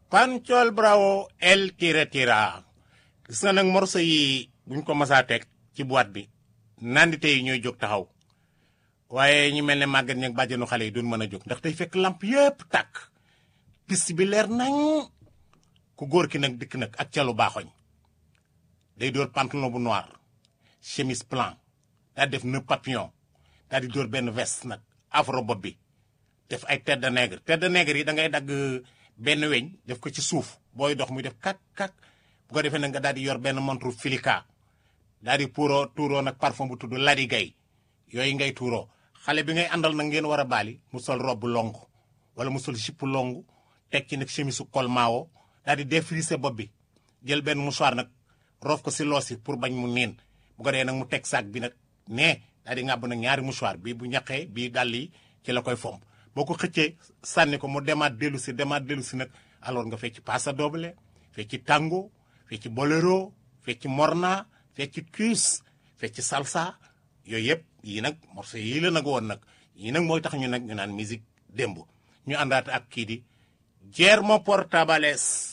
Panchol Bravo El Tira Tira gis nga nag morceau yi buñ ko masaa teg ci boîte bi nandite yi ñooy jóg taxaw waaye ñu mel ne màggat ñag bàjjenu xale yi duñ mën a jóg ndax day fekk lamp yépp tàkk piste bi leer nañ ku góor ki nag dikk nag ak calu baaxoñ day dóor pantalon bu noir chemise blanc daal def nœud papillon daal di dóor benn veste nag afro bopp bi def ay tête de nègre tête de nègre yi da ngay dagg benn weñ def ko ci suuf booy dox muy def kak kak bu ko defee nag nga daal di yor benn montre filika daal di puuroo tuuroo nag parfum bu tudd ladi gay yooyu ngay tuuroo xale bi ngay àndal nag ngeen war a baali mu sol robe long wala mu sol jipp long teg ci nag chemise su col maawo daal di défrisé bopp bi jël benn mouchoir nag roof ko si loos yi pour bañ mu niin bu ko dee nag mu teg sac bi nag nee daal di ngàbb nag ñaari mouchoir bii bu ñaqee bii dàll yi ci la koy fomp boo ko xëccee sànni ko mu demaat dellu si demaat dellu si nag alors nga fecc passa doble fecc tango fecc bolero fecc morna fecc cuis fecc salsa yooyu yëpp yii nag morceau yii la nag woon nag yii nag mooy tax ñu nag ñu naan musique démb ñu àndaat ak kii di Guillermo Portabales